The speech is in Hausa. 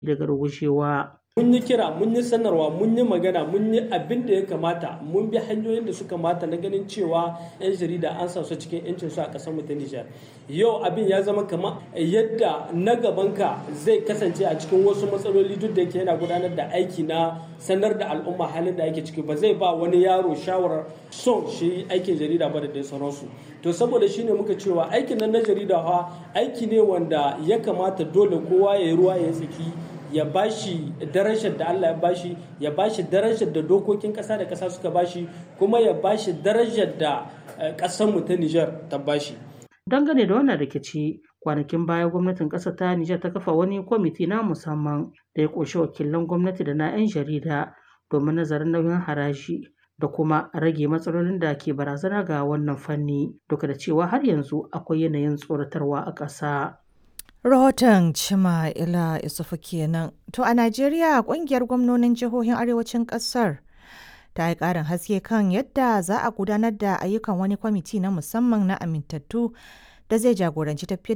daga rugushewa. Mun yi kira, mun yi sanarwa, mun yi magana, mun yi abin da ya kamata, mun bi hanyoyin da suka mata na ganin cewa 'yan jarida an sa su cikin 'yancin su a ƙasar mu ta Nijar. Yau abin ya zama kamar yadda na gabanka zai kasance a cikin wasu matsaloli duk da yake yana gudanar da aiki na sanar da al'umma halin da ake ciki ba zai ba wani yaro shawarar son shi aikin jarida ba da dai sauransu. To saboda shi ne muka cewa aikin nan na jarida fa aiki ne wanda ya kamata dole kowa ya yi ruwa ya tsaki ya bashi darajar da Allah ya bashi ya bashi darajar da dokokin ƙasa da ƙasa suka bashi kuma ya bashi darajar da ƙasar mu ta Nijar ta bashi. Dangane da wannan rikici kwanakin baya gwamnatin ƙasar ta Nijar ta kafa wani kwamiti na musamman da ya ƙunshi wakilan gwamnati da na 'yan jarida domin nazarin nauyin haraji da kuma rage matsalolin da ke barazana ga wannan fanni duka da cewa har yanzu akwai yanayin tsoratarwa a ƙasa. Rahoton Cima Ila Isufu kenan. To a Najeriya kungiyar gwamnonin jihohin arewacin ƙasar ta yi ƙarin haske kan yadda za a gudanar da ayyukan wani kwamiti na musamman na amintattu da zai jagoranci tafiyar